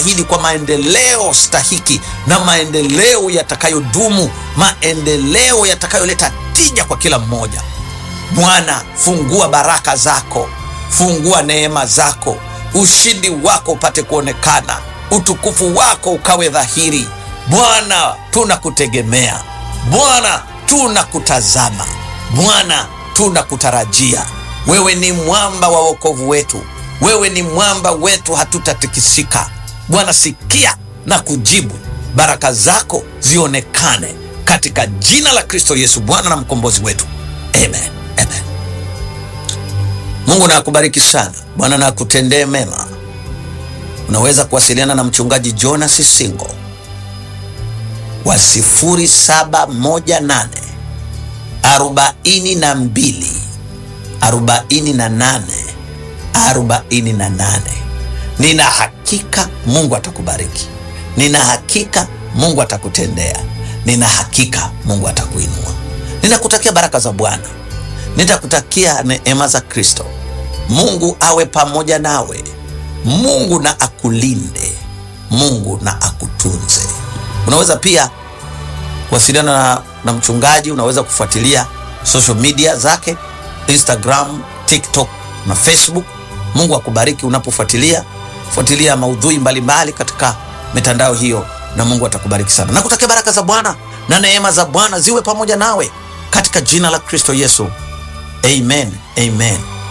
stahili kwa maendeleo stahiki na maendeleo yatakayodumu, maendeleo yatakayoleta tija kwa kila mmoja. Bwana, fungua baraka zako, fungua neema zako, ushindi wako upate kuonekana, utukufu wako ukawe dhahiri. Bwana, tunakutegemea Bwana, tunakutazama Bwana, tunakutarajia. Wewe ni mwamba wa wokovu wetu, wewe ni mwamba wetu, hatutatikisika. Bwana, sikia na kujibu, baraka zako zionekane katika jina la Kristo Yesu, Bwana na mkombozi wetu, amen, amen. Mungu na akubariki sana. Bwana na akutendee mema. Unaweza kuwasiliana na mchungaji Jonas Singo wa 0718 42 48 48. Nina hakika Mungu atakubariki, nina hakika Mungu atakutendea, nina hakika Mungu atakuinua. Ninakutakia baraka za Bwana, nitakutakia neema za Kristo. Mungu awe pamoja nawe, Mungu na akulinde, Mungu na akutunze. Unaweza pia kuwasiliana na, na mchungaji. Unaweza kufuatilia social media zake Instagram, TikTok na Facebook. Mungu akubariki unapofuatilia fuatilia maudhui mbalimbali mbali katika mitandao hiyo, na Mungu atakubariki sana. Nakutakia baraka za Bwana na neema za Bwana ziwe pamoja nawe katika jina la Kristo Yesu, amen, amen.